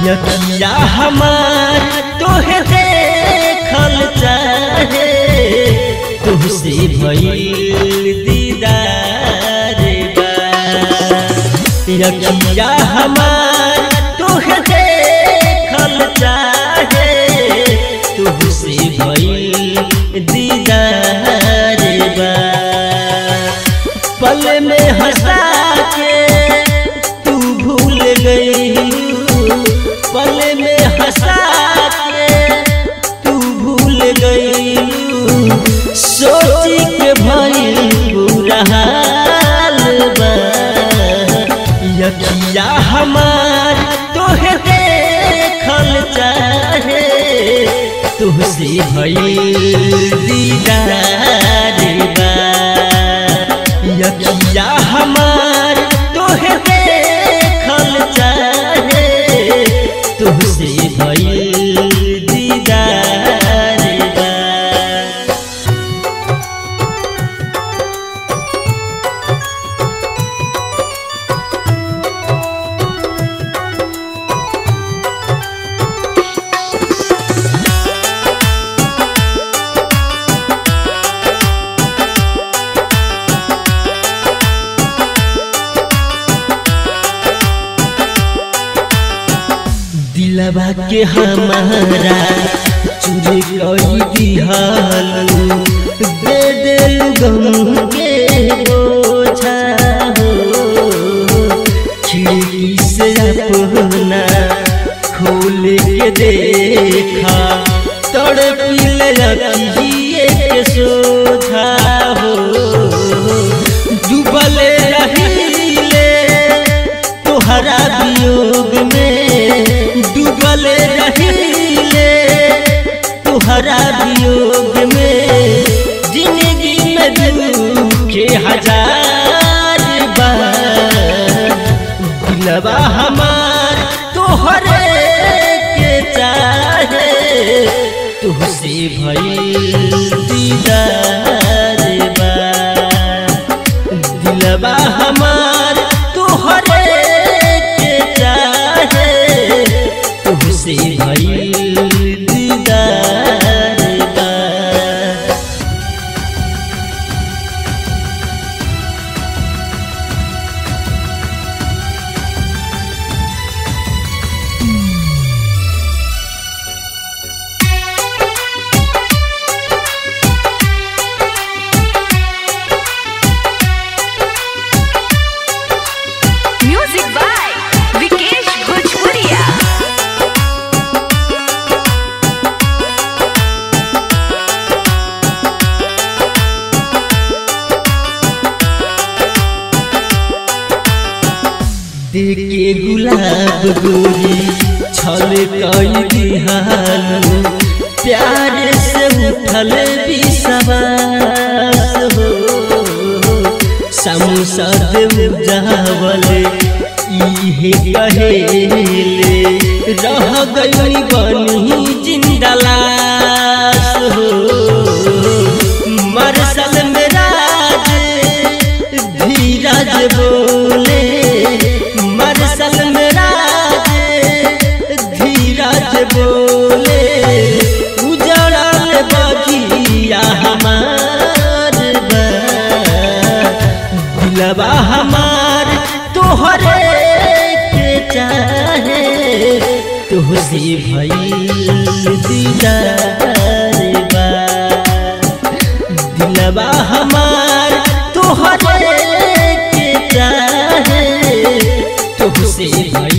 यकिया हमार तोहे देखल चाहे तुहसे भइल दीदार बा यकिया हमार तोहे देखल चाहे तुहसे भइल दीदार बा पल में हंसा के तू भूल गई पल में हंसा के तू भूल गई सोची के भइल बुरा हाल बा यकिया हमार तोहे देखल चाहे तुहसे भइल दीदार बा यकिया हमार तोहे देखल चाहे तुहसे भइल दीदार बा दिलवा के हमारा चुरी कई दिहल दे दे गम के बोझा हो खिड़की से अपना खोल के देखा तड़पिल रखिए के सोझा हो डूबल रहीले तोहरा वियोग में डूबल रहीले तोहरा वियोग में जिंदगी में दुखे हजार बार दिलवा हमार तोहरे के चाहे तुहसे भइल दीदार बा दिलवा हमार तोहरे के चाहे तुहसे भइल दीदार बा म्यूजिक बाय विकेश भोजपुरिया देखे गुलाब गोरी छल कई दिहालू प्यार से उठल विश्वास हो संसद उजावल इहे कहेले रह गई बनी जिंदा लाश हो मरसल में राज धीरज बोले मरसल में राज धीरज बोले उजड़ल बगिया हमार बा दिलवा हमार तोहरे के चाहे तुहसे भइल दीदार बा दिलवा हमार तोहरे के चाहे तुहसे भइल